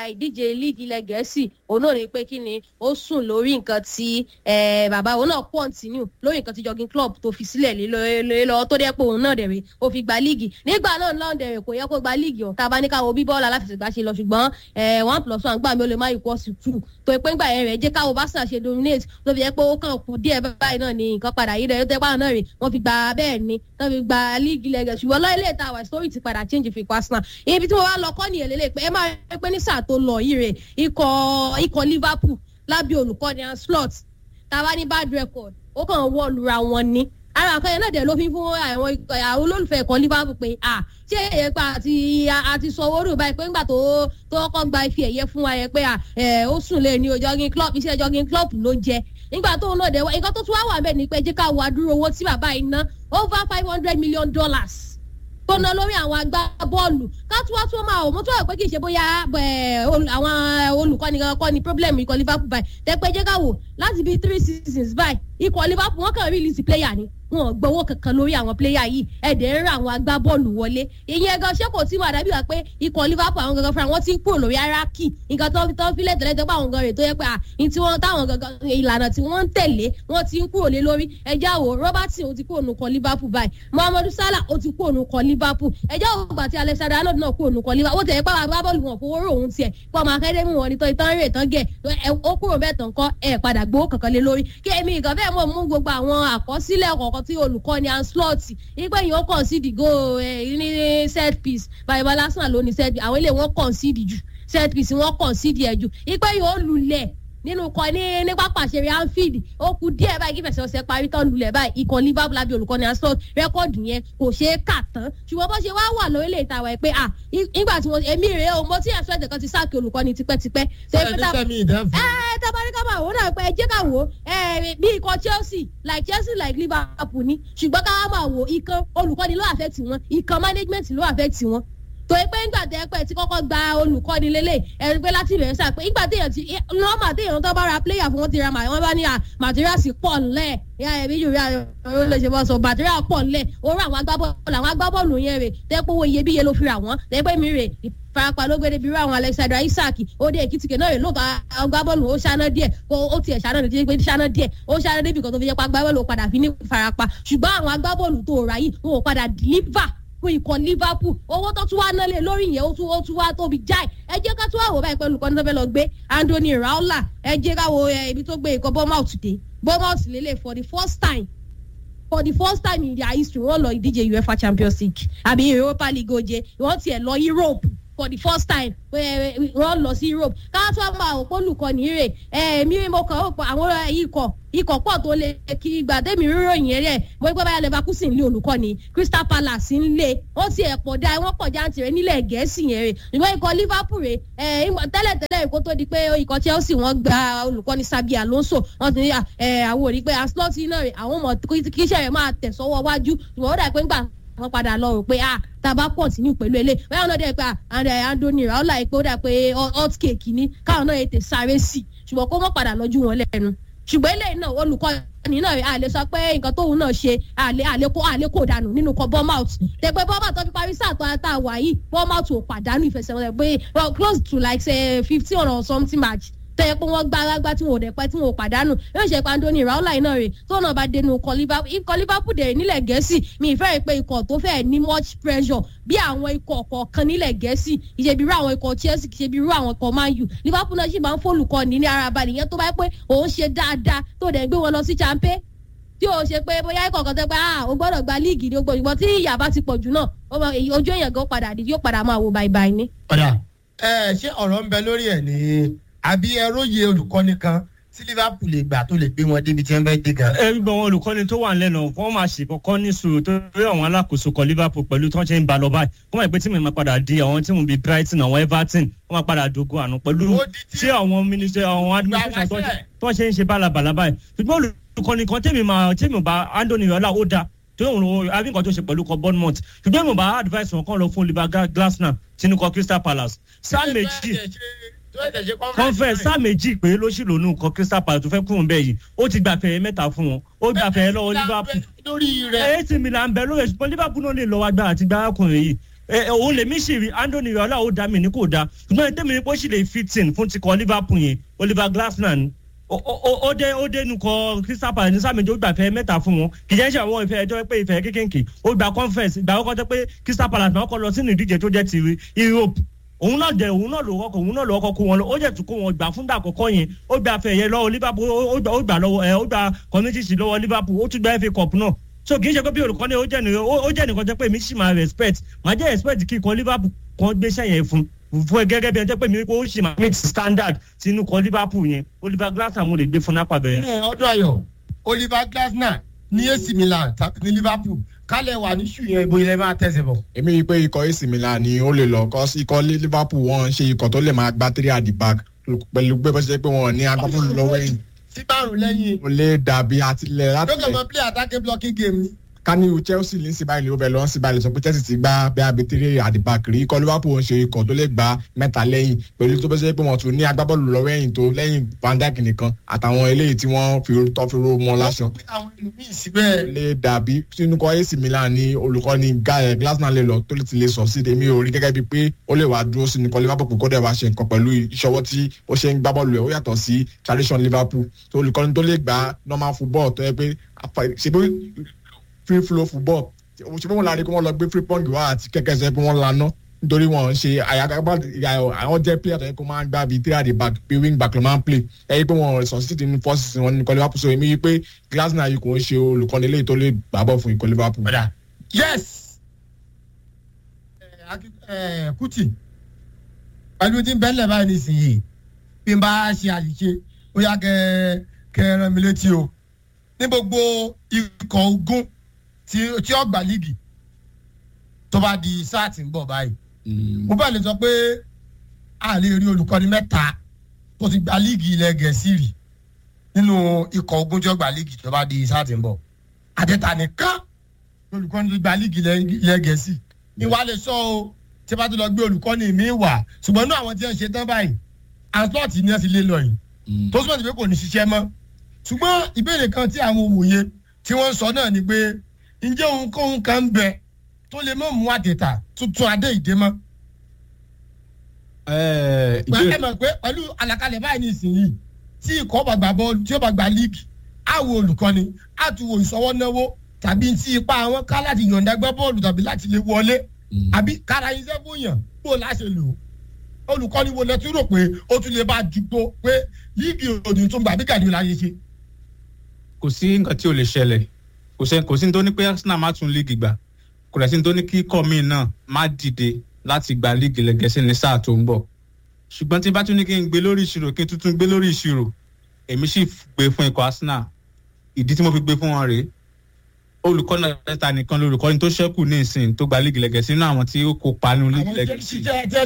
ìdíje league ilẹ̀ gẹ̀ẹ́sì òun náà ní pé kí ni ó sùn lórí nǹkan tí bàbá òun náà continue lórí nǹkan tí jogging club tó fi sílẹ̀ lé lọ tó dẹ́ pé òun náà dẹ̀rẹ̀ ó fi gba league nígbà náà náà dẹ̀rẹ̀ kò yẹ kó gba league ọ̀ tá a bá ní káwọ́ bí bọ́ọ̀lù aláfẹsẹ̀gbá ṣe lọ ṣùgbọ́n one plus one gbà mí ó lè má equal to two tó pé ńgbà yẹn rẹ̀ jẹ́ káwọ́ Barca ṣe dominate tó fi yẹ pé ó kàn kù díẹ̀ báyìí náà ni nǹkan padà yí rẹ̀ tó pàrọ̀ náà rè wọ́n fi gba bẹ́ẹ̀ ni wọ́n fi gba league ilẹ̀ gẹ̀ẹ́sì ṣùgbọ́n lọ́ọ́ ilé ìta wà story ti padà change fi Arsenal ibi tí mo wá lọ kọ́ nìyẹn lélẹ̀ pé ẹ máa rí pé ní sáà tó lọ yìí rè ikọ̀ ikọ̀ Liverpool lábẹ́ olùkọ́ni Anslot tàwa ní bad record ó kàn wọ́ lura wọn ni ara àkọyẹ náà dẹ̀ ló fi fún àwọn àwọn olólùfẹ́ ẹ̀kọ́ Liverpool pé à ṣé èyẹ pa àti àti sọ owó rò báyìí pé ńgbà tó tó kọ́ gba ife ẹ̀yẹ fún wa yẹn pé à ó sùn lé ní jogging club iṣẹ́ jogging club ló jẹ nígbà tó náà dẹ̀ wá nǹkan tó tún wá wà bẹ́ẹ̀ ni pé jẹ́ ká wo adúrò owó tí bàbá yìí ná over five hundred million dollars tó ná lórí àwọn agbábọ́ọ̀lù ká tún wá tún máa ò mú tó wà pé kì í ṣe bóyá àwọn olùkọ́ni kọ́ ni problem ikọ̀ Liverpool báyìí tẹ́pẹ́ jẹ́ ká wò láti bíi three seasons báyìí ikọ̀ Liverpool wọ́n kàn release player ni wọn ò gbowó kankan lórí àwọn pléyà yìí ẹ̀dẹ̀ ń ra àwọn agbábọ́ọ̀lù wọlé ìyẹn gan ṣé kò tí wà dábìí wá pé ikọ̀ Liverpool àwọn gangan fúnra wọn ti ń kúrò lórí aráàkì nǹkan tó tó fi lẹ́tẹ̀lẹ́ tó pa àwọn gan rè tó yẹ pé àyìn tí wọ́n táwọn gangan ìlànà tí wọ́n ń tẹ̀lé wọ́n ti ń kúrò lé lórí ẹjẹ́ àwò Robertson ó ti kúrò nù kọ Liverpool báyìí Mohamed Salah ó ti kúrò nù kọ Liverpool ẹjẹ́ àwò gbà tí Alexander Arnold náà kúrò nù kọ Liverpool ó tẹ̀lé pàwọn agbábọ́ọ̀lù wọn fowó rò òun tiẹ̀ pọ̀ ọmọ akadẹ́mì wọn ni tán ìtàn rè tán gẹ̀ ó kúrò bẹ́ẹ̀ tán kọ́ ẹ̀ padà gbowó kankan lé lórí kí èmi ìgbà bẹ́ẹ̀ mọ̀ mú gbogbo àwọn àkọsílẹ̀ kọ̀ọ̀kan tí olùkọ́ni Anslot nígbà yìí ó concede go ní set piece bàbá lásán ló ní set piece àwọn ilé wọn concede jù set piece wọn concede ẹ̀ jù nígbà yìí ó lulẹ̀ nínú kọ ní ní pápá àṣẹrẹ Anfield ó kù díẹ̀ báyìí kí fẹsẹ̀ ọ̀sẹ̀ parí tán lulẹ̀ báyìí ikọ̀ Liverpool lábẹ́ olùkọ́ni Anslot rẹ́kọ̀dù yẹn kò ṣeé kà tán ṣùgbọ́n bó ṣe wá wà lórílẹ̀ ìtawà ẹ̀ pé à nígbà tí mo èmi rèé o mo tí ẹ̀sọ́ ẹ̀dẹ̀ kan ti sáàkì olùkọ́ni tipẹ́tipẹ́. ẹ tabari ká máa wò náà pé ẹ jẹ́ ká wò bí ikọ̀ Chelsea like Chelsea like Liverpool ni ṣùgbọ́n ká máa wò ikán olùkọ́ni ló affect wọn ikán management ló affect wọn torí pé ńgbà tẹ pẹ tí kọ́kọ́ gba olùkọ́ni lélẹ̀ ẹni pé láti ìbẹ̀rẹ̀ sáà pé ńgbà téèyàn ti nọ́ọ̀mà téèyàn tó bá ra pléyà fún wọn ti ra màá wọn bá ní màtíríàsì pọ̀ ńlẹ̀ ìyá ẹ̀mí yorùbá ọ̀rọ̀ lè ṣe bọ́ sọ màtíríà pọ̀ ńlẹ̀ orú àwọn agbábọ́ọ̀lù àwọn agbábọ́ọ̀lù yẹn rè tẹ́ pé owó iyebíye ló fi rà wọ́n tẹ́ pé mi rè farapa ló gbé débi irú àwọn Alexander Isaac ó dé èkìtìkè náà rè lóòótọ́ agbábọ́ọ̀lù ó ṣáná díẹ̀ ó tiẹ̀ ṣáná díẹ̀ pé ṣáná díẹ̀ ó ṣáná débi kan tó fi jẹ́ pé agbábọ́ọ̀lù padà fi ní farapa ṣùgbọ́n àwọn agbábọ́ọ̀lù tó rà yìí wọn ò padà deliver fún ikọ̀ Liverpool owó tó tún wá ná lé lórí yẹn ó tún ó tún wá tóbi jáì ẹ jẹ́ ká tún wá wò báyìí pẹ̀lú kọ́ni tó fẹ́ lọ gbé Anthony Raola ẹ jẹ́ ká wo ibi tó gbé ikọ̀ Bournemouth dé Bournemouth lélẹ̀ for the first time for the first time in their history wọ́n lọ ìdíje UEFA Champions League àbí Europa League oje wọ́n tiẹ̀ lọ Europe for the first time wọ́n lọ sí Europe káwá tó máa ò pólùkọ́ni rè ẹ̀ẹ́mí mo kàn ó pọ̀ àwọn ikọ̀ ikọ̀ pọ̀ tó lè kí gbàdémi rírò yẹn rẹ̀ mo gbé báyà Leverkusen lé olùkọ́ni Crystal Palace ń lé wọ́n ti ẹ̀ pọ̀ dá wọ́n pọ̀ jáǹtì rẹ̀ nílẹ̀ gẹ̀ẹ́sì yẹn rẹ̀ ìwọ́n ikọ̀ Liverpool rẹ̀ tẹ́lẹ̀tẹ́lẹ̀ kó tó di pé ikọ̀ Chelsea wọ́n gba olùkọ́ni Xabi Alonso wọ́n ti ní àwọn ò rí pé Anslot náà rẹ̀ àwọn ọmọ kíṣẹ́ rẹ̀ máa tẹ̀ sọ́wọ́ wájú ìwọ́n ó dà pé ńgbà wọ́n padà lọ rò pé ah tàbá pọ̀ sí ní pẹ̀lú ilé bẹ́ẹ̀ náà dẹ̀ pé Anthony Raola pé ó dà pé hot cake ni káwọn náà ètè sáré sí ṣùgbọ́n kó mọ̀ padà lọ́jú wọn lẹ́nu ṣùgbọ́n eléyìí náà olùkọ́ni náà a lè sọ pé nǹkan tóun náà ṣe àlékò àlékò dànù nínú kan Bournemouth tẹ̀pẹ́ Bournemouth tó fi parí sáà tó ata wà yìí Bournemouth ò pàdánù ìfẹsẹ̀wọnsẹ̀ pé close to like say fifteen or something match tẹ́ pé wọ́n gbá alágbá tí wọn ò dẹ̀ pẹ́ tí wọn ò pàdánù yóò ṣe pa Anthony Raola iná rẹ̀ tó náà bá dénú ikọ̀ Liverpool ikọ̀ Liverpool dẹ̀ nílẹ̀ gẹ̀ẹ́sì mi ìfẹ́ rẹ̀ pé ikọ̀ tó fẹ́ ní much pressure bí àwọn ikọ̀ kọ̀ọ̀kan nílẹ̀ gẹ̀ẹ́sì ìṣèbí irú àwọn ikọ̀ Chelsea ìṣèbí irú àwọn ikọ̀ Man U Liverpool náà sì máa ń fòlùkọ́ ní ní ara balẹ̀ yẹn tó bá yẹ pé òun ṣe dáadáa tó dẹ̀ gbé wọn lọ sí champion tí o ṣe pé bóyá ikọ̀ kan tẹ́ pé ah o gbọ́dọ̀ gba líìgì ní o gbọ́dọ̀ tí ìyà bá ti pọ̀ jù náà ojú èèyàn gan padà dì yóò padà máa wo báyìí ní. ọ̀dà ẹ ṣé ọ̀rọ̀ ń bẹ lórí ẹ̀ ní àbí ẹróye olùkọ́ni kan tí Liverpool lè gbà tó lè gbé wọn débi tí wọ́n bẹ dé gan. ẹ gbọ́ wọn olùkọ́ni tó wà lẹ́nu wọ́n máa ṣe kọ́kọ́ ní sùúrù tó rí àwọn alákòóso kan Liverpool pẹ̀lú tí wọ́n ṣe ń ba lọ báyìí wọ́n máa pẹ́ tí mo máa padà di àwọn tí mo bí Brighton àwọn Everton wọ́n máa padà dogun àná pẹ̀lú tí àwọn ministry àwọn administration tó ṣe ń ṣe bálabàlà báyìí ṣùgbọ́n olùkọ́ni kan tèmi máa tèmi bá Anthony Raola ó dáa tó ń ro àbí nǹkan tó ṣe pẹ̀lú kan Bournemouth ṣùgbọ́n mo bá advice wọn kàn lọ fún Oliver Glasner tinúkọ Crystal Palace sáà méjì conference sáà méjì pé ló sì lónú nǹkan Crystal Palace tó fẹ́ kúrò ń bẹ̀ yìí ó ti gbà fẹ̀yẹ mẹ́ta fún wọn ó gbà fẹ̀yẹ lọ́wọ́ Liverpool lórí rẹ̀ AC Milan bẹ lórí ẹ̀sùn Liverpool náà lè lọ wá gbà àti gbà ọkùnrin yìí òun lèmi sì rí anthony riola ó dá mi ní kò dá ṣùgbọ́n tẹ́mi ní kó sì lè fit in fún ti kọ liverpool yẹn oliver glasner ó dé ó dé nukọ crystal palace ní sàmìjì ó gbà fẹ mẹta fún wọn kì í jẹ́ ṣe àwọn ìfẹ́ ẹjọ́ pé ìfẹ́ kékèké ó gba conference ìgbà àkọ́kọ́ tó pé crystal palace náà kọ́ lọ sínú ìdíje tó jẹ́ ti europe òun náà jẹ òun náà ló kọkọ òun náà ló kọkọ kó wọn lọ ó jẹ tún kó wọn gbà fúngbà àkọ́kọ́ yẹn ó gba fẹ̀yẹ lọ́wọ́ liverpool ó gbà lọ́wọ́ ẹ ó gba community lọ́wọ́ liverpool ó tún gba fa cup náà so kì í ṣe pé bí olùkọ́ni ó jẹ́ nìkan ó jẹ́ nìkan jẹ́ pé mi sì máa respect máa jẹ́ respect kí ikọ̀ liverpool kan gbéṣẹ́ yẹn fún fún ẹ gẹ́gẹ́ bí ẹ jẹ́ pé mi ó sì máa meet standard sínú kan liverpool yẹn oliver glasner mo lè gbé fún nápà bẹ́ẹ̀. ọdún ayọ oliver glasner ní ac milan tàbí ní liverpool kálẹ̀ wà ní ṣù yẹn ibo ilẹ̀ máa tẹ̀sẹ̀ bọ̀. èmi rí i pé ikọ̀ ac milan ni ó lè lọ kọ́ sí ikọ̀ liverpool wọn ṣe ikọ̀ tó lè máa gbá three at the back pẹ̀lú pé bó ṣe pé wọn ní agbábọ́ọ̀lù lọ́wọ́ ẹ̀yìn. sí márùn lẹ́yìn. ó lè dàbí àtìlẹ̀ láti. lókè mọ play attacking blocking game ni kaniu chelsea ní síbáyìí ló bẹ lọ síbáyìí sọ pé chelsea ti gbá bí abetire àdìbàkiri ikọ̀ liverpool ń ṣe ikọ̀ tó lè gba mẹ́ta lẹ́yìn pẹ̀lú tó bẹ́ sẹ́ pé wọ́n tún ní agbábọ́ọ̀lù lọ́wọ́ ẹ̀yìn tó lẹ́yìn van dijk nìkan àtàwọn eléyìí tí wọ́n fi tọ́ fi ro mọ́ láṣọ. àwọn ìlú míì síbẹ̀. lè dàbí sínú kọ́ ac milan ní olùkọ́ni glasner lè lọ tó ti lè sọ sí èmi ò rí gẹ́gẹ́ bíi pé ó lè wá dúró sínú kọ́ liverpool kó dẹ̀ wá ṣe nǹkan pẹ̀lú ìṣọwọ́ tí ó ṣe ń gbá bọ́ọ̀lù ẹ̀ ó yàtọ̀ sí tradition liverpool tó olùkọ́ni tó lè gbá normal football tó yẹ pé ṣe pé free flow football ṣe pé wọn lára kí wọn lọ gbé free pong wá àti kẹkẹ sẹ pé wọn laná nítorí wọn ṣe àyàkápá àwọn jẹ player tó yẹ kó máa ń gbá bíi three at the back bíi wing back ló máa ń play ẹ yí pé wọn succeed nínú first season wọn ní ikọ̀ liverpool so èmi yí pé glasner yìí kò ń ṣe olùkọ́ni eléyìí tó lè gbàbọ̀ fún ikọ̀ liverpool. yes kuti pẹ̀lú tí ń bẹ́lẹ̀ báyìí nísìnyí bí n bá ṣe àṣìṣe ó yá kẹ kẹ rán mi létí o ní gbogbo ikọ̀ ogun tí tí ó gbà líìgì tó bá di sáà tí ń bọ̀ báyìí. mo bá lè sọ pé a lè rí olùkọ́ni mẹ́ta tó ti gba líìgì ilẹ̀ gẹ̀ẹ́sì rì nínú ikọ̀ ogun tí ó gbà líìgì tó bá di sáà tí ń bọ̀. àtẹ̀tà nìkan olùkọ́ni tó gba líìgì ilẹ̀ gẹ̀ẹ́sì ìwà lè sọ o tí a bá tó lọ gbé olùkọ́ni mi wà ṣùgbọ́n inú àwọn tí wọ́n ṣe tán báyìí àtúntì ni wọ́n ti lé lọ yìí tó súnmọ́ ti pé kò ní ṣiṣẹ́ mọ́ ṣùgbọ́n ìbéèrè kan tí àwọn òwòye tí wọ́n ń sọ náà ni pé ǹjẹ́ òun kóhun kan ń bẹ tó lè mọ̀ mú àtẹ̀tà tuntun adé ìdè mọ́. ẹ mọ̀ pé pẹ̀lú àlàkalẹ̀ báyìí ní ìsinyìí tí ikọ̀ bá gbà bọ́ọ̀lù tí ó bá gba líìgì á wo olùkọ́ni á tún wo ìsọwọ́ náwó tàbí tí ipa àwọn ká láti yọ̀ǹda gbẹ́ bọ́ọ̀lù tàbí láti lè wọlé àbí kára iṣẹ́ fún yàn bó láṣẹ lò ó olùkọ́ni wo lẹ tún rò pé ó tún lè bá jùpọ̀ pé líìgì òdì tún gbà bí gàdí láyé ṣe. kò sí nǹkan tí ò lè ṣẹlẹ̀ kò sẹ́ kò sí ní tó ní pé arsenal má tún líìgì gbà kò rẹ̀ sí ní tó ní kí kọ́mí náà má dìde láti gba líìgì lẹ́gẹ̀ẹ́sì ní sáà tó ń bọ̀ ṣùgbọ́n tí bá tún ní kí n gbé lórí ìṣirò kí n tuntun gbé lórí ìṣirò èmi sì gbé fún ikọ̀ arsenal ìdí tí mo fi gbé fún wọn rèé olùkọ́ni ẹ̀ta nìkan lolùkọ́ni tó ṣẹ́kù ní ìsìn tó gba líìgì lẹ́gẹ̀ẹ́sì nínú àwọn tí ó kópa nínú líìgì lẹ́gẹ̀ẹ́sì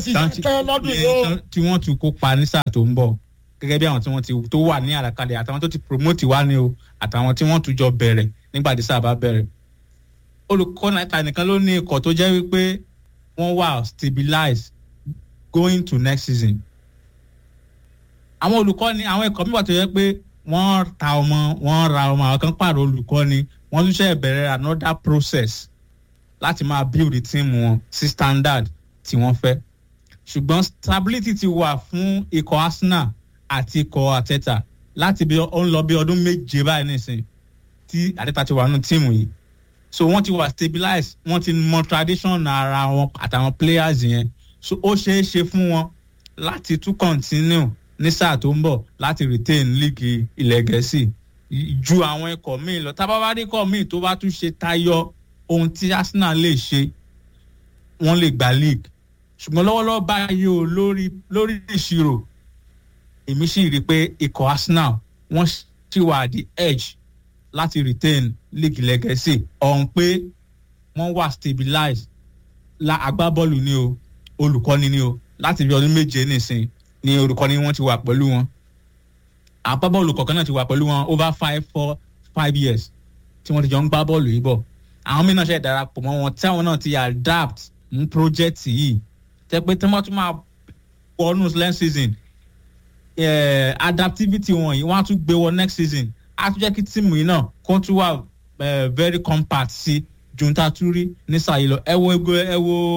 tí wọ́n tún kópa ní sáà tó ń bọ̀ gẹ́gẹ́ bí àwọn tí wọ́n ti tó wà ní àràkalẹ̀ àtàwọn tó ti promote wá ní o àtàwọn tí wọ́n tún jọ bẹ̀rẹ̀ nígbà tí sáà bá bẹ̀rẹ̀ olùkọ́ni ẹ̀ka nìkan ló ní ikọ̀ tó jẹ́ wípé wọ́n wà stabilize going to next season àwọn olùkọ́ni àwọn ikọ̀ mi wà tó yẹ pé wọ́n ta ọmọ wọ́n ra ọmọ àwọn kan pààrọ̀ olùkọ́ni wọ́n tún ṣe bẹ̀rẹ̀ another process láti máa build the team wọn sí standard tí wọ́n fẹ́ ṣùgbọ́n stability ti wà fún ikọ̀ arsenal àti ikọ̀ àtẹ́tà láti bí ó ń lọ bí ọdún méje báyìí nìsín tí àtẹ́tà ti wà nínú tíìmù yìí so wọ́n ti wà stabilize wọ́n ti mọ tradition ara wọn àtàwọn players yẹn so ó ṣeé ṣe fún wọn láti tún continue ní sáà tó ń bọ̀ láti retain league ilẹ̀ gẹ̀ẹ́sì ju àwọn ikọ̀ míì lọ tábàbárí ikọ̀ míì tó bá tún ṣe tayọ ohun tí arsenal lè ṣe wọ́n lè gba league ṣùgbọ́n lọ́wọ́lọ́wọ́ báyìí o lórí lórí ìṣirò èmi sì rí i pé ikọ̀ arsenal wọ́n sì wà the edge láti retain league legacy ọ̀hún pé wọ́n wà stabilize la agbábọ́ọ̀lù ni o olùkọ́ni ni o láti bí ọdún méje nìsín ni olùkọ́ni wọn ti wà pẹ̀lú wọn agbábọ́ọ̀lù kọ̀ọ̀kan náà ti wà pẹ̀lú wọn over five four five years tí wọ́n ti jọ ń gbá bọ́ọ̀lù yìí bọ̀ àwọn mìíràn ṣe darapọ̀ mọ́ wọn tí àwọn náà ti adapt mú project yìí tẹ́ pé tí wọ́n tún máa wọnú next season eh, adaptivity wọn yìí wọ́n á tún gbé wọ next season á tún jẹ́ kí tíìmù yìí náà kó tún wà very compact sí junta turi ní sàyè lọ ẹ wo ẹ wo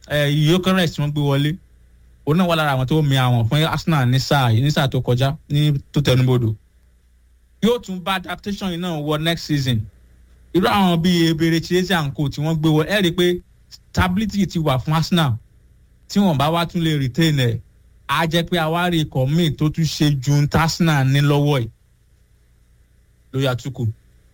yókèrèsì wọn gbé wọlé òun náà wà lára àwọn tó mi àwọn fún arsenal ní sáà yìí ní sáà tó kọjá ní tó tẹnubodò yóò tún bá adaptation yìí náà wọ next season irú àwọn bíi ebere chelsea and co tí wọ́n gbé wọ ẹ rí i pé stability ti wà fún arsenal tí wọ́n bá wá tún lè retain ẹ̀ á jẹ́ pé àwárí ikọ̀ míì tó tún ṣe ju arsenal ní lọ́wọ́ yìí lórí àtúkù.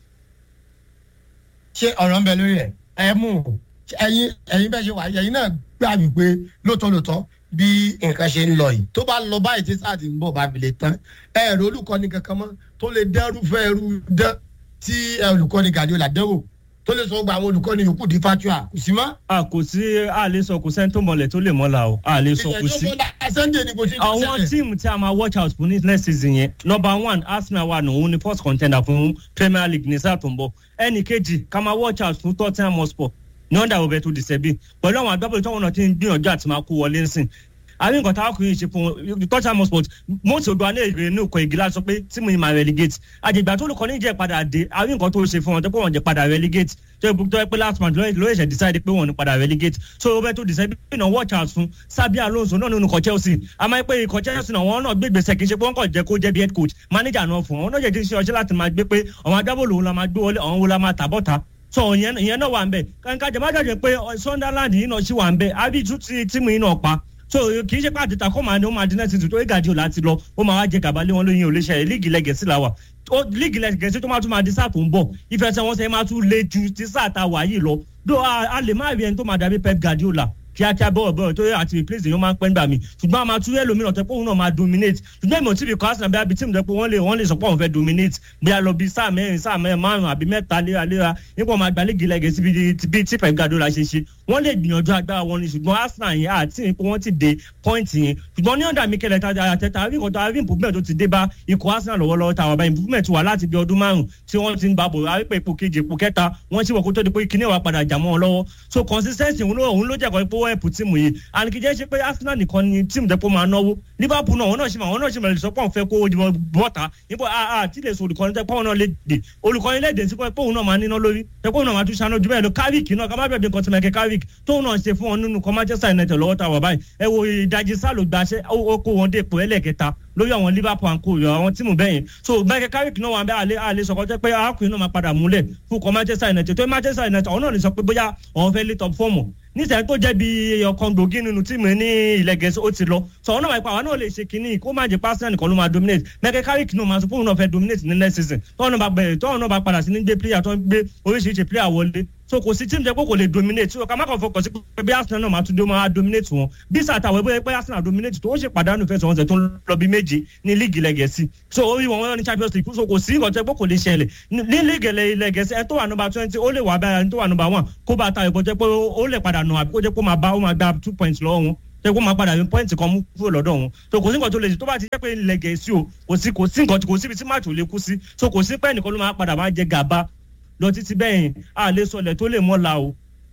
ṣé ọ̀rọ̀ ń bẹ lórí ẹ̀ ẹ mú ẹyin ẹyin bẹ́ẹ̀ ṣe wà ẹyin náà gbà wípé lóòótọ́ lóòótọ́ bí nǹkan ṣe ń lọ yìí tó bá lọ báyìí tí sáà ti ń bọ̀ bá fi lè tán ẹ̀rọ olùkọ́ni kankan mọ́ tó lè dẹ́rù fẹ́ ẹrú dán tí olùkọ́ni gàdúrà dẹ́wò tó lè sọ gba àwọn olùkọ́ni yòókù di fatua kò sí mọ́. a kò sí a lè sọ kò sẹ́ni tó mọ̀lẹ̀ tó lè mọ́la o a lè sọ kò sí. sunday ni kò sí. àwọn tíìmù tí a máa watch out fún ní next season yẹn number one arsenal wà nù òun ni first contender fún premier league ní sáà tó ń bọ̀ ẹnì kejì ká máa watch out fún tottenham hotspur ní ọ̀dà òbẹ̀ tó dìsẹ́bì pẹ̀lú àwọn agbábọ̀lù tó wọn náà ti ń gbìyànjú àti máa kó wọlé ńsìn àbí nǹkan táwọn kò yìí ṣe fún tottenham hotspur mọ́tò odò alẹ́ ìrè ní òkò ìgìlá sọ pé tí mo yìí máa relegate àjẹgbà tó lùkọ́ ní jẹ́ padà dé àbí nǹkan tó ṣe fún wọn tó pé wọ́n jẹ́ padà relegate tó yẹ tó yẹ pé last month ló ṣe decide pé wọ́n ní padà relegate so òbẹ̀ tó dìsẹ́bì náà watch out fún sábíà alonso náà nínú ikọ̀ chelsea àmọ́ pé ikọ̀ chelsea náà wọ́n náà gbé gbèsè kì í ṣe pé wọ́n kàn jẹ́ kó jẹ́ bí head coach manager náà fún wọn náà jẹ́ kí n ṣe ọṣẹ́ láti máa gbé pé àwọn agbábọ̀lù òun la máa gbé wọlé àwọn wo la máa tàbọ̀ta so ìyẹn ìyẹn náà wà ń bẹ kankan jẹ má jàjẹ pé sunderland yìí náà ṣì wà ń bẹ àbí tún ti tíìmù yìí náà pa so kì í ṣe pé àtẹ̀tà kọ́ máa ní ó máa dín náà tuntun tó gàdí ò láti lọ ó máa wá jẹ gàbálẹ̀ wọn lóyún olóṣèlú líìgì lẹ́gẹ̀ẹ́sì làwà líìgì lẹ́gẹ̀ẹ́sì tó máa tún máa di sáà tó ń bọ̀ ìfẹsẹ̀wọnsẹ̀ máa tún le ju ti sáà ta wà yìí lọ dó a lè má rí ẹni tó máa dàbí pep guardiola kíákíá bọ́ọ̀ bọ́ọ̀ tó yẹ àti replace èèyàn máa ń pẹ́ nígbà mi ṣùgbọ́n a máa tún ẹlòmíràn tẹ́ pé òun náà máa dominate ṣùgbọ́n ìmọ̀ tíbi kan arsenal bí abi tíìmù tẹ́ pé wọ́n lè wọ́n lè sọ pé òun fẹ́ dominate bí a lọ bí sáà mẹ́rin sáà mẹ́rin márùn-ún àbí mẹ́ta léraléra nípa ọmọ àgbà léegi lẹ́gẹ̀ẹ́ síbi bí tí pep guardiola ṣe ṣe wọ́n lè gbìyànjú agbára wọn ni ṣùgbọ́n arsenal yẹn àti pé wọ́n ti dé point yẹn ṣùgbọ́n ní ọ̀dà mikel àtẹ̀tà àrí nǹkan tó àrí improvement tó ti dé bá ikọ̀ arsenal lọ́wọ́lọ́wọ́ tàwọn ọba improvement wà láti bí ọdún márùn tí wọ́n ti ń gbà bò àrí pé ipò kejì ipò kẹta wọ́n sì wọ̀ kó tó di pé kíní wa padà jà mọ́ wọn lọ́wọ́ so consistency òun ló jẹ́ kọ́ pé wọ́n ẹ̀pù tíìmù yìí and kì í jẹ́ ṣe pé arsenal nìkan ni tíìmù dẹ́pọ̀ máa náwó liverpool náà wọn náà ṣe máa wọn náà ṣe máa lè sọ pé àwọn fẹ́ kó bọ́ta níbo àti lè so olùkọ́ni tẹ́ pé wọn náà lè dè olùkọ́ni lè dè sí pé òun náà máa níná lórí tẹ́ pé òun náà máa tún ṣáná ju bẹ́ẹ̀ lọ carrick náà ká má bẹ̀rẹ̀ nǹkan tí mẹ́kẹ́ carrick tóun náà ṣe fún wọn nínú kọ́ manchester united lọ́wọ́ ta wà báyìí ẹ wo ìdajì sálò gbaṣẹ́ ó kó wọn dé ipò ẹlẹ́kẹta lórí àwọn liverpool and co àwọn tíìmù bẹ́yẹn so mẹ́kẹ́ carrick náà wà bẹ́ẹ̀ àlẹ́ àlẹ́ sọ̀kọ́ jẹ́ pé arákùnrin náà máa padà múlẹ̀ fún kọ́ manchester united tó manchester united àwọn náà lè sọ pé bóyá àwọn fẹ́ lé top fọ́ọ̀mù nísìnyí tó jẹ́ bí ọkàn gbòógì nínú tíìmù ní ilẹ̀ gẹ̀ẹ́sì ó ti lọ sọ̀rọ̀ náà wáyé pa àwọn náà lè ṣe kínní kó má jẹ́ pásítọ̀ nìkan ló máa dominate mẹ́kẹ́ káríkì náà máa sọ fóun náà fẹ́ dominate ní next season tọ́wọ́n náà bá bẹ̀rẹ̀ tọ́wọ́n náà bá padà sí ní gbé player tó ń gbé oríṣiríṣi player wọlé so kò sí tíìmù jẹ́ pé kò lè dominate so ká má kàn fọkàn sí pé bí arsenal náà máa tún dé máa dominate wọn bí sàtàwé bóyá pé arsenal dominate tó ó ṣe pàdánù fẹsẹ̀ wọn sẹ̀ tó ń lọ bí méje ní líìgì lẹ́gẹ̀ẹ́sì so orí wọn wọn ní champions league so kò sí nǹkan tó yẹ pé kò lè ṣẹlẹ̀ ní líìgì lẹ́gẹ̀ẹ́sì ẹ tó wà nọmba twenty ó lè wà báyà ní tó wà nọmba one kó bá ta ìbọn jẹ́ pé ó lè padà nù àbí kó jẹ́ pé ó máa bá ó máa gba two points lọ́wọ́ wọn tẹ kó máa padà ní pọ́ìntì kan mú kúrò lọ́dọ̀ wọn so kò sí nǹkan tó lè ṣe tó bá ti jẹ́ pé ilẹ̀ gẹ̀ẹ́sì o kò sí kò sí nǹkan kò síbi tí máàtì ò lè kú sí so kò sí pé ẹnìkan ló máa padà máa jẹ gàba lọ títí bẹ́ẹ̀ a lè sọlẹ̀ tó lè mọ́ la o.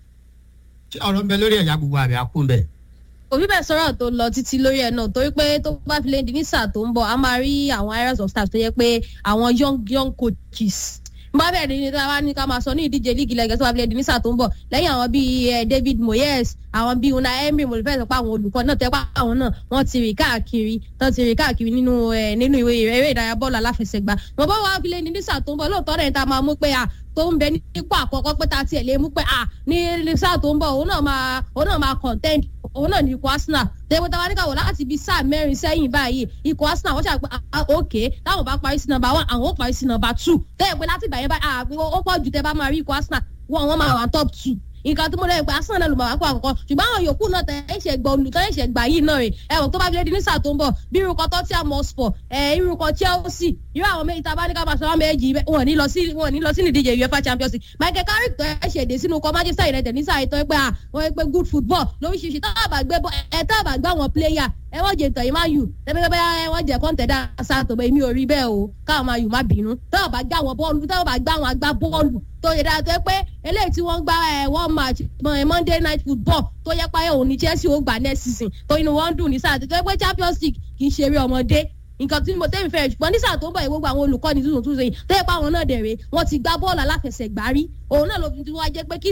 ṣé ọ̀rọ̀ ń bẹ lórí ẹ̀yà gbogbo àbí akún bẹ́ẹ̀ òbí bẹ́ẹ̀ sọ̀rọ̀ tó lọ títí lórí ẹ̀ náà torí pé tó bá fi lè di ní sáà tó ń bọ̀ a máa rí àwọn areas of staff tó yẹ pé àwọn young young coaches bá bẹ̀rẹ̀ ní ní wá ní ká máa sọ ní ìdíje líìgì lẹ́gẹ̀ẹ́sì wà bíi ẹ̀dínnísà tó ń bọ̀ lẹ́yìn àwọn bíi david moyes àwọn bíi una emery mo fẹ́ sọ pé àwọn olùkọ́ náà tẹ́ pé àwọn náà wọ́n ti rìn káàkiri tán ti rìn káàkiri nínú nínú ìwé eré ìdárayá bọ́ọ̀lù aláfẹsẹ̀gbá mo bá wà bíi ẹ̀dínnísà tó ń bọ̀ lóòótọ́ rẹ̀ ta máa mú pé à tó ń bẹ nípò àkọ́kọ́ pé ta tiẹ̀ lè mú pé à ní sáà tó ń bọ̀ òun náà máa òun náà máa contend òun náà ní ikọ̀ arsenal tẹ́wọ́ táwa ní káwọ́ láti ibi sáà mẹ́rin sẹ́yìn báyìí ikọ̀ arsenal wọ́n ṣàpè òkè táwọn bá parí sí nọmba one àwọn ó parí sí nọmba two tẹ́wọ́ pé láti ìgbà yẹn báyìí ó pọ̀ jù tẹ́ bá máa rí ikọ̀ arsenal wọ́n wọ́n máa wà top two nǹkan tó mú lẹ́yìn pé arsenal náà ló máa wá kó àkọ́kọ́ ṣùgbọ́n àwọn yòókù náà tẹ̀ ṣe gbọ́ olùtọ́ ẹ̀ṣẹ̀ gbà yìí náà rè ẹ̀wọ̀n tó bá fi lé di ní sáà tó ń bọ̀ bí irúkọ tottenham hotspur ẹ̀ irúkọ chelsea irú àwọn méjì tá a bá ní ká máa sọ wọn méjì wọn ní lọ sí wọn ní lọ sí ìdíje uefa champions league michael carrick tó ẹ̀ṣẹ̀ dé sínú kọ manchester united ní sáà ìtọ́ pé àwọn pé good football lóríṣiríṣi tá a bá gbé ẹ̀ tá a bá gbá wọn player ẹ wọ́n jẹ ìtàn yìí máa yù tẹ́gbẹ́gbẹ́ ẹ wọ́n jẹ kọ́ńtẹ̀dá sàtò bẹ́ẹ̀ mi ò rí bẹ́ẹ̀ o káwọn máa yù má bínú táwọn bá gbá wọn bọ́ọ̀lù táwọn bá gbá wọn agbá bọ́ọ̀lù tó yẹ dáa tó yẹ pé eléyìí tí wọ́n gbá ẹ wọ́n match monday night football tó yẹ pé òun ní chelsea ó gbà next season tó inú wọn dùn ní sáà tó yẹ pé champions league kì í ṣeré ọmọdé nǹkan tí mo tẹ́mi fẹ́ ṣùgbọ́n ní sáà tó ń bọ̀ yìí gbogbo àwọn olùkọ́ni tuntun tuntun yìí tó yẹ pé àwọn náà dẹ̀rẹ̀ wọ́n ti gbá bọ́ọ̀lù aláfẹsẹ̀gbá rí òun náà ló fi wá jẹ́ pé kí sáà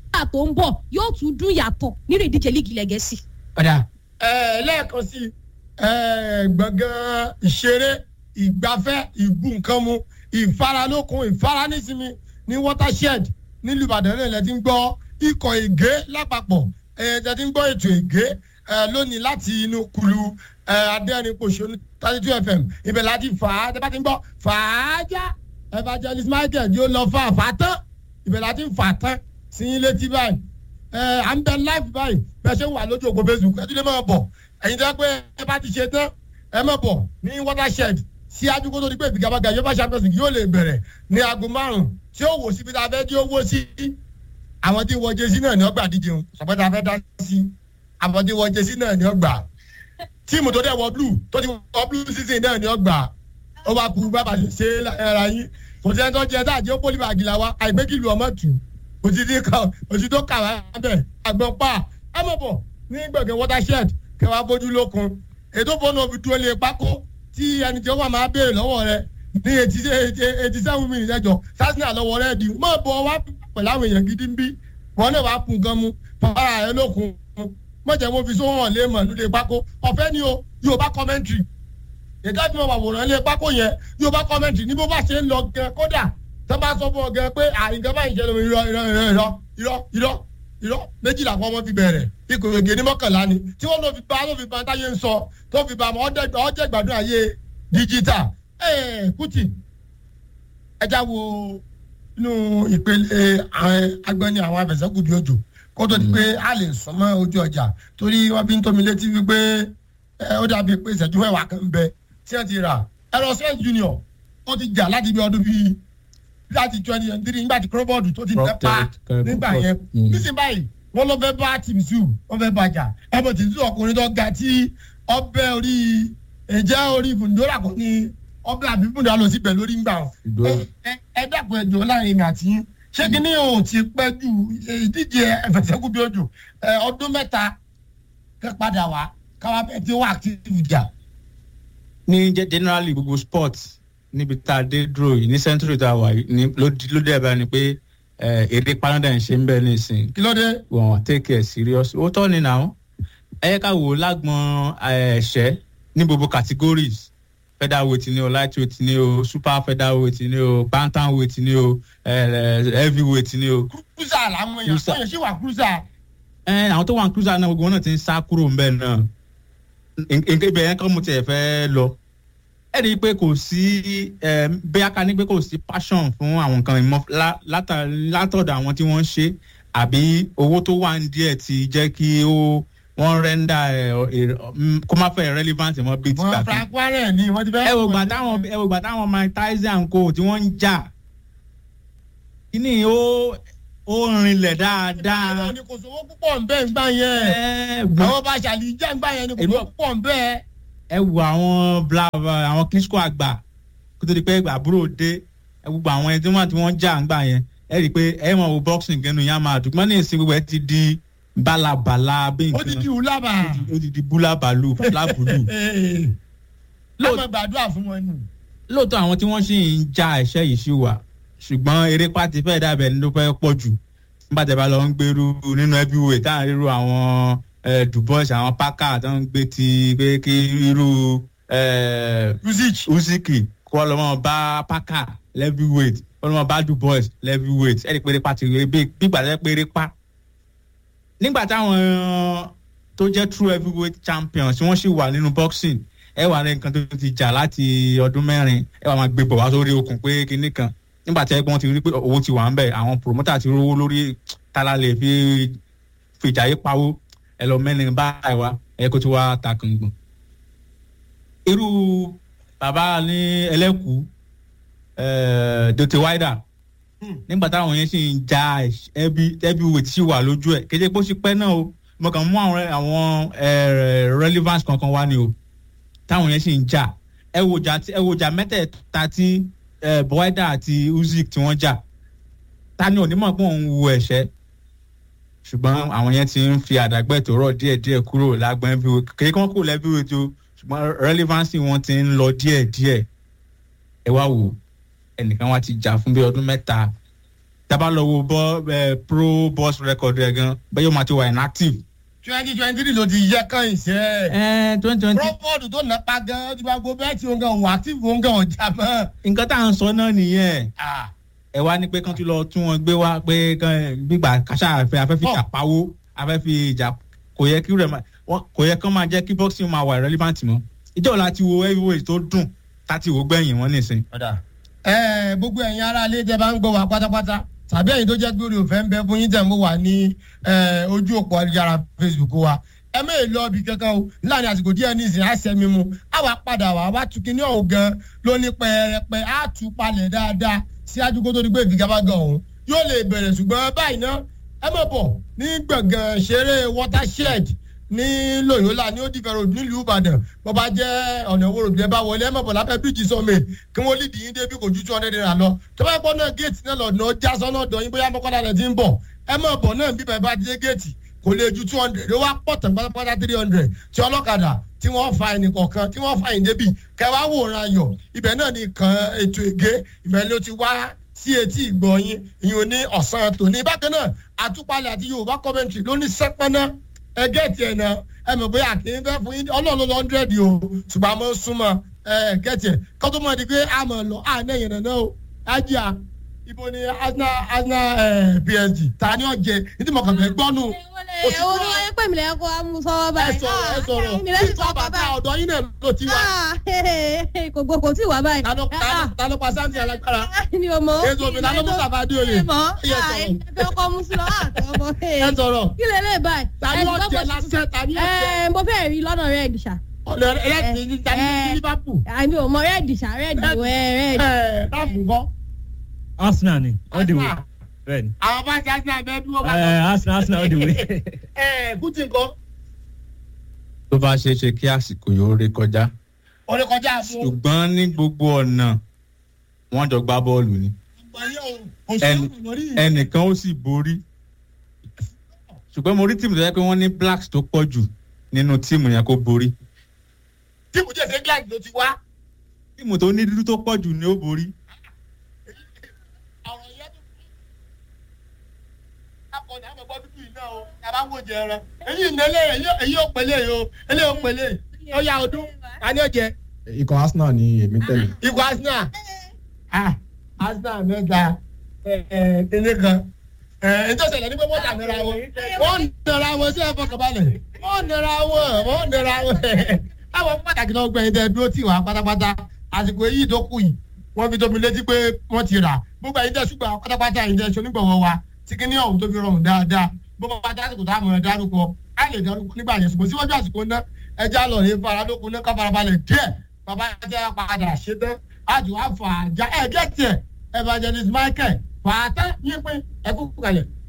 sáà tó ń bọ̀ yóò tún dún yàtọ̀ nínú ìdíje líìgì ilẹ̀ gẹ̀ẹ́sì. ọ̀dà ẹ lẹ́ẹ̀kan sí ẹ gbọ̀ngàn ìṣeré ìgbafẹ́ ìbú nǹkan mu ìfaralókun ìfaranísinmi ní watershed nílùú ìbàdàn náà lẹ́tí ń gbọ́ ikọ̀ ègé lápapọ̀ ẹ lẹ́tí ń gbọ́ ètò ègé ẹ lónìí láti inú kulu ẹ adẹ́rìnpọ̀ṣọ́nù thirty two fm ibẹ̀ láti fà á tẹ́ bá ti ń gbọ́ fà á já evangelist michael yóò lọ fà á fà á tán ibẹ̀ láti fà á tán sí yín létí báyìí ẹ à ń bẹ live báyìí bẹ́ẹ̀ ṣe ń wà lójú ògbó facebook ẹ tún lè máa bọ̀ ẹ̀yin tẹ́ pé ẹ bá ti ṣe tán ẹ máa bọ̀ ní watershed sí ajúkó tó di pé ìfigagbága yóò bá champions league yóò lè bẹ̀rẹ̀ ní aago márùn-ún tí ó wò síbi tá a fẹ́ dí owó sí àwọn tí wọ́n jẹ́sí náà ní ọgbà díje ń sọ̀pẹ́ tá a fẹ́ dá sí àwọn tí wọ́n jẹ́sí náà ní ọgbà tíìmù tó dẹ̀ wọ blue tó ti wọ blue season náà ní ọgbà ó bá kú bá bá ṣe ṣe ẹ̀ra yín kò sí ẹni tó jẹ tá àjẹ́ pólí bàgì là wa àìgbékìlù ọmọ tù òtítí kan òtítí tó kà wá bẹ̀ àgbọ̀n pa ẹ mọ̀ bọ̀ ní gbẹ̀gẹ̀ watershed kẹwàá bójú lókun ètò fọ́nà òbí dúró lé pákó tí ẹni tí ó wà máa béèrè lọ́wọ́ rẹ ní eighty eighty seven minutes ẹjọ sásìnà lọ́wọ́ rẹ di mọ̀ bọ̀ wá pẹ̀lú àwọn èèyàn gidi ń bí wọn náà wàá kun gan mu fara rẹ lókun mọ̀jẹ̀ mo fi sóhàn lé mọ̀ lóde pákó ọ̀fẹ́ ni o yóò bá commentary ètò àti mọ̀ àwòrán lé pákó yẹn yóò bá commentary ní bó bá ṣe ń lọ gan kódà tó bá sọ fún ọ gan pé àyìnká báyìí jẹ́ lómi irọ́ irọ́ irọ́ irọ́ irọ́ irọ́ méjìlá kan wọ́n fi bẹ̀rẹ̀ ikọ̀ ègè ní mọ́kànlá ni tí wọ́n lọ fi ba ló fi ba táyé ń sọ tó fi ba mọ́ ọjọ́ ìgbàdùn ayé díjítà ẹ̀ẹ́ kùtì ẹja wo inú ìpele agbẹ́ni àwọn afẹ̀sẹ́kù bí ojú kó tó di pé a lè sọ mọ́ ojú ọjà torí wọ́n fi ń tómi létí wípé ó dàbí pé ìṣẹ́jú mẹ́wàá kan bẹ tí wọ́n ti rà ẹ̀rọ sẹ́yìn junior ó ti jà láti bí ọdún bíi láti twenty twenty three nígbà tí crowbord tó ti tẹ pa nígbà yẹn nísìnyí báyìí wọn lọ fẹ́ bá tìmí sùn wọn fẹ́ bàjá ẹbọ tìmí sùn ọkùnrin tó ga tí ọbẹ̀ orí ẹ̀jẹ̀ orí fúndúrà kò ní ọbẹ̀ àbí fúndúrà lọ síbẹ̀ lórí ń gbà ọ́ ẹ dàpọ̀ ẹjọ́ láàrin mi àti yín ṣé kí ni òun ti pẹ́ ju ìdíje ẹ̀fẹ̀sẹ̀kù bí ojú ọdún mẹ́ta kẹ́ padà wá káwá bẹ́ẹ̀ tí ó wà active jà. ní generally gbogbo sports níbi tá a dé dúró yìí ní century tá a wà yìí ní ló dé ẹ̀bá ni pé èdè panadà ń ṣe ń bẹ́ẹ̀ nísìnyí. kí ló dé. wọn take it serious ó tọ́ ni náà ẹ yẹ ká wò ó lágbọn ẹ̀ṣẹ́ ní gbogbo categories featherweight ni o lightweight ni o super featherweight ni o bantamweight ni o heavyweight ni o. cruiser làwọn èèyàn fún yẹn ṣé wà cruiser. ẹ àwọn tó wà ní cruiser náà gbogbo wọn náà ti ń sá kúrò ń bẹ́ẹ̀ náà ibẹ̀ yẹn kọ́ mo tiẹ̀ fẹ́ lọ ẹ rí i pé kò sí bẹ́ẹ̀ ká ní pé kò sí passion fún àwọn nǹkan ìmọ̀ látọ̀dọ̀ àwọn tí wọ́n ń ṣe àbí owó tó wà ní díẹ̀ ti jẹ́ kí ó wọ́n rẹ́ńdà kó má fẹ́ relevant mọ́ bíi ti wọn frank warren ni wọn ti fẹ́. ẹ wò gbà táwọn ẹ wò gbà táwọn mike tyson kò tí wọ́n ń jà kíní ó ó rinlẹ̀ dáadáa. ni kò sówó púpọ̀ ń bẹ́ẹ̀ ń gbà yẹn. àwọn bá ṣàlìjẹ́ ń gbà yẹn ni kò sówó púpọ̀ ń bẹ́ẹ̀ ẹ wo àwọn blava àwọn kíṣkó àgbà kó tó di pé àbúrò dé ẹ gbogbo àwọn ẹni tí wọn tí wọn jà ń gbà yẹn ẹ rí i pé ẹ mọ wo boxing gẹnu yẹn máa dùn mọ́ni ìsìn gbogbo ẹ ti di balabala bí nǹkan ó ti di wúlábà ó ti di búlábàlù lábùlù. lóòótọ́ gbàdúrà fún wọn nù. lóòótọ́ àwọn tí wọ́n sì ń ja ẹ̀ṣẹ́ yìí sí wa ṣùgbọ́n eré pàtí fẹ́ẹ́ dàbẹ̀ ní ló fẹ́ pọ̀ jù nígbà tí a bá lọ ń gbèrú nínú ẹbí wo ìtàn ríru àwọn dubois àwọn paka tó ń gbé ti pé kí irú usiki kó lọ́mọ bá paka heavyweight kó lọ́mọ bá dubois heavyweight ẹ̀rí péré pa ti rí bí gbígbà tẹ́ péré pa. nígbà táwọn tó jẹ́ true heavyweight champions tí wọ́n sì wà nínú boxing ẹ wà ní nǹkan tó ti jà láti ọdún mẹ́rin ẹ wà máa gbé bọ̀ wá sórí okùn pé kinní kan nígbà tí ẹgbọ́n ti rí pé owó ti wà ń bẹ̀ àwọn promoter ti rówó lórí tálá lè fi fìjà yí pawó ẹ lọ mẹ́rin báyìí wá ẹ kó tí wá ta kàngbọ̀n. irú bàbá ní ẹlẹ́kùú dòtí wáìdà nígbà táwọn yẹn sì ń ja ẹbí ẹbí wò tí wà lójú ẹ kéde pé ó sì pẹ́ náà o mo kàn mú àwọn àwọn relevance kankan wá ni o táwọn yẹn sì ń jà ẹ wò jà ẹ wò jà mẹ́tẹ̀ẹ̀ta tí bọ́ẹ̀dà àti uzik tí wọ́n jà ta ni onímọ̀ pé òun wo ẹ̀ṣẹ́ ṣùgbọ́n àwọn yẹn ti ń fi àdàgbẹ́ tó rọ̀ díẹ̀díẹ̀ kúrò lágbọ́n bí wo kékeré kan kò lẹ́bí wo tó ṣùgbọ́n relevancy wọn ti ń lọ díẹ̀díẹ̀ ẹ wá wò ẹnìkan wá ti jà fún bí ọdún mẹ́ta tábà lọ wo bọ́ ẹ pro boss record rẹ̀ gan bẹ́ẹ̀ yóò máa ti wà inactive. twenty twenty three ló ti yẹ kàn ìṣe. ẹ twenty twenty. rọ́pọ̀dù tó nàpa gan ti bá gbó bẹ́ẹ̀ tí òun gan òun àti òun gan ọjà mọ́. nǹkan tá à ń sọ náà nìyẹn ẹ wá ní pé kán tún lọ tún wọn gbé wá pé kán gbígbà kàṣà àfẹ afẹ́ fi ìjà pawó afẹ́ fi ìjà kò yẹ kí rẹ̀ kò yẹ kán máa jẹ́ kí boxing máa wà relevant mọ́ ìjọ la ti wo heavyweight tó dùn láti wò gbẹ̀yìn wọn nìsín. ẹ gbogbo ẹ̀yin ará ilé tẹ bá ń gbọ́ wa pátápátá tàbí ẹ̀yin tó jẹ́ pé orí òfẹ́ ń bẹ fún yín tẹ̀ mú wa ní ojú òpó ayélujára facebook wa ẹ mẹ́rin lọ ibi kankan o láàrin àsìkò díẹ̀ ní ìsìn àṣẹ mímu àwa padà wá wá tu kíní ọ̀hún gan ló ní pẹrẹpẹ á tu palẹ̀ dáadáa síájú kó tó di pé ìfigagbága ọ̀hún yóò lè bẹ̀rẹ̀ ṣùgbọ́n báyìí ná ẹ mọ̀ bọ̀ ní gbọ̀ngàn ṣeré watershed ní loyola ní odi fẹrẹ nílùú ìbàdàn bó bá jẹ ọ̀nà ìwòrò bí ẹ bá wọlé ẹ mọ̀ bọ̀ lábẹ́ bíríjì sọ́mi kí wọ́n lídìí yín débi kò ju two hundred naira lọ tó bá gbọ́ náà géètì náà lọ́dún ọjà sọ́nà ọ̀dọ̀ yín bóyá mọ́kànlá rẹ̀ ti ń bọ̀ ẹ mọ̀ bọ̀ náà bíbẹ̀ bá dé géètì kò lè ju two hundred ó wá pọ̀ tán pátápátá three hundred tí ọlọ́kadà tí wọ́n fa ẹnì kọ̀ọ̀kan tí wọ́n fa ẹ̀yìn débi kẹwàá wòran ayọ̀ ibẹ̀ náà ni kan ètò ègé ibẹ̀ ló ti wá sí etí ìgbọ̀nyìn ìyún ní ọ̀sán tòní bákan náà àtúpalẹ̀ àti yorùbá commentary ló ní sẹ́pẹ́ná ẹgẹ́ tiẹ̀ náà ẹ mọ̀ bóyá kì í fẹ́ fún yín ọlọ́run ló hundred o ṣùgbọ́n àmọ́ súnmọ́ ẹ gẹ́tì ẹ̀ kó tó mọ̀ di pé a mọ̀ lọ à náà yẹn náà o ájíà ibo ni arsenal arsenal psg ta ni ó jẹ nítorí mo kàn fẹ́ gbọ́nù. èwo ni wọ́n yẹ pé mi lẹ́yìn kó a mú sọ́wọ́ ẹ báyìí. sọ̀rọ̀ ẹ sọ̀rọ̀ mi lẹ́yìn títọ́ sọ́wọ́ bàtà báyìí. ọ̀dọ́ yín náà ló ti wá. kò gbọ́ kò tí ì wá báyìí. Ta ló- ta ló- ta ló pa sáǹtì alágbára. mi ò mọ̀. èso mi ta ló mú sàbádé oyè. mi mọ̀ Ẹ sọ̀rọ̀. ẹgbẹ́ ọkọ mú sí lọ́wọ́ àti ọmọ. ẹ sọ̀rọ̀ kí lè lè báyìí. ta ni ó jẹ lásẹ̀ ta ni ó jẹ. ẹ mo fẹ́ rí lọ́nà rẹ́ẹ̀dì ṣá. ọ̀nà ẹlẹ́sìn ní ta ni ẹ. ní liverpool. àmì ò mọ rẹ́ẹ̀dì ṣá rẹ́ẹ̀dì wẹ́ rẹ́ẹ̀dì. ẹ láàbù kọ́. arsenal ni all the way Arsenal. bẹ́ẹ̀ ni àwọn bá ṣe àṣà bẹ́ẹ̀ dúró bá. Eh, arsenal arsenal all the way. ẹ kùtì nǹkan. tó bá ṣeé ṣe kí àsìkò yóò ré kọjá orí kọjá fún. ṣùgbọ́n ní gbogbo ọ̀nà wọ́n jọ gbá bọ́ọ̀lù ni Ẹni- ẹnìkan ó sì borí ṣùgbọ́n mo rí tíìmù tó yẹ pé wọ́n ní blacks tó pọ̀ jù nínú tíìmù yẹn kó borí tíìmù jẹ́ england ló ti wá. tíìmù tó ní dúdú tó pọ̀ jù ni ó borí ọ̀rọ̀ yẹn tó. akọni àmọ̀ gbọ́ dúdú yìí náà o yàrá wò jẹ ẹran. èyí ìnẹ́lẹ̀ èyí ò pèlè yìí o èyí ò pèlè ó yà ọdún ta ni ó jẹ. ikọ̀ arsenal ni èmi tẹ̀lé. ikọ̀ arsenal ah arsenal mẹ́ta ẹ̀ẹ́dẹ́gbẹ́ kan ẹ̀ẹ́dẹ́sẹ̀lẹ̀ ní pé wọ́n tà nira wọn wọ́n nira wọn sí ẹ̀fọ́ kọ̀balẹ̀ wọ́n nira wọn wọ́n nira wọn àwọn pàtàkì náà gbẹ̀yìn tẹ dúró tì wá pátápátá àsìkò èyí tó kù yìí wọ́n fi tóbi létí pé wọ́n ti rà gbogbo ẹ̀yin tẹ ṣùgbọ́n pátápátá ẹ̀yin tẹ ṣe onígbọ̀wọ́ wa tí kíní ọ̀hún tó fi rọrùn dáadáa gbogbo pátá àsìkò tá a mọ̀ ẹ́ dárúkọ á lè dárúkọ nígbà yẹn ṣùgbọ́n síwájú àsìkò náà ẹja lọ rí faradókun náà ká farabalẹ̀ díẹ̀ bàbá jẹ́ padà ṣe tán àjò àfàjà ẹ̀ gẹ́tì ẹ̀ evangelist michael fàátà yín pé ẹ kú kalẹ̀.